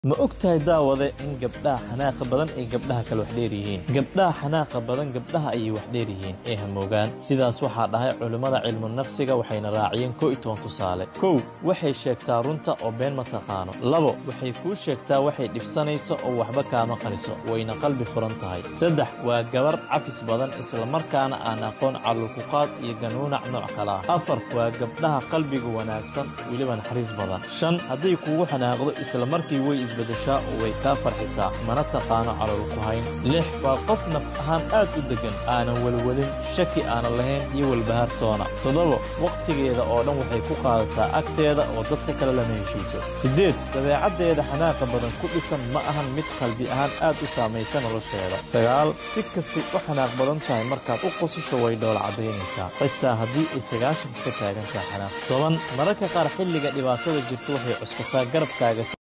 ma og tahay daawade in gabdhaha xanaaqa badan ay gabdhaha kale wax dheer yihiin gabdhaha xanaaqa badan gabdhaha ayay wax dheer yihiin ee hamoogaan sidaas waxaa dhahay culimmada cilmu nafsiga waxayna raaciyeen kow iyo toban tusaale kow waxay sheegtaa runta oo been ma taqaano labo waxay kuu sheegtaa waxay dhibsanayso oo waxba kaama qaniso wayna qalbi furan tahay saddex waa gabar cafis badan islamarkaana aan aqoon calulkuqaad iyo ganuunac nooc kale ah afar waa gabdhaha qalbiga wanaagsan weliba naxariis badan shan hadday kugu xanaaqdo islamarkii way isbedeshaa oo way kaa farxisaa mana taqaano calol ku hayn lix waa qof naf ahaan aad u deggan aanan welwelin shaki aanan lahayn iyo welbahaartoona toddoba wakhtigeeda oo dhan waxay ku qaadataa agteeda oo dadka kale lama heshiiso siddeed dabeecaddeeda xanaaqa badan ku dhisan ma ahan mid qalbi ahaan aad u saamaysa nolosheeda sagaal si kastay u xanaaq badan tahay markaad u qosasho way dhoola caddaynaysaa xitaa haddii ay sagaashanka ka taagan tahay xanaaq toban mararka qaar xilliga dhibaatada jirta waxay cuskataa garabkaaga